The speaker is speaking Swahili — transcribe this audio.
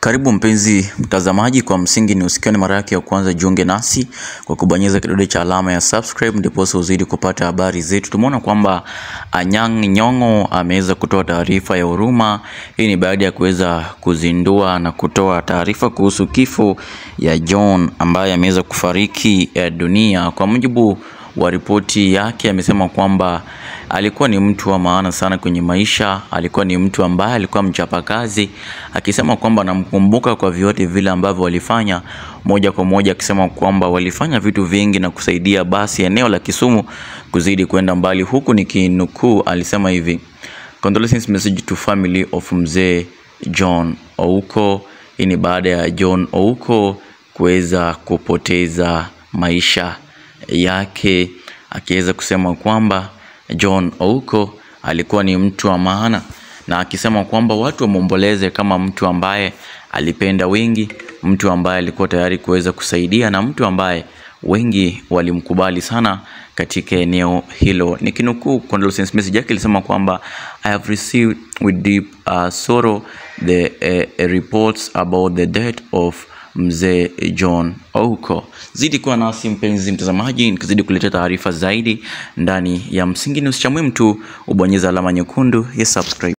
Karibu mpenzi mtazamaji, kwa msingi ni usikiwa ni mara yake ya kwanza, jiunge nasi kwa kubonyeza kidole cha alama ya subscribe, ndiposa uzidi kupata habari zetu. Tumeona kwamba Anyang' Nyong'o ameweza kutoa taarifa ya huruma. Hii ni baada ya kuweza kuzindua na kutoa taarifa kuhusu kifo ya John ambaye ameweza kufariki eh, dunia. Kwa mujibu wa ripoti yake amesema kwamba alikuwa ni mtu wa maana sana kwenye maisha, alikuwa ni mtu ambaye alikuwa mchapakazi, akisema kwamba anamkumbuka kwa vyote vile ambavyo walifanya, moja kwa moja akisema kwamba walifanya vitu vingi na kusaidia basi eneo la Kisumu kuzidi kwenda mbali, huku nikinukuu, alisema hivi Condolences message to family of mzee John Ouko. Hii ni baada ya John Ouko kuweza kupoteza maisha yake akiweza kusema kwamba John Ouko alikuwa ni mtu wa maana, na akisema kwamba watu wamwomboleze kama mtu ambaye alipenda wengi, mtu ambaye alikuwa tayari kuweza kusaidia na mtu ambaye wengi walimkubali sana katika eneo hilo. Nikinukuu condolences message yake ilisema kwamba I have received with deep uh, sorrow the uh, reports about the death of mzee John Ouko. Zidi kuwa nasi mpenzi mtazamaji, nikizidi kuletea taarifa zaidi ndani ya Msingi News. Cha muhimu tu ubonyeza alama nyekundu ya subscribe.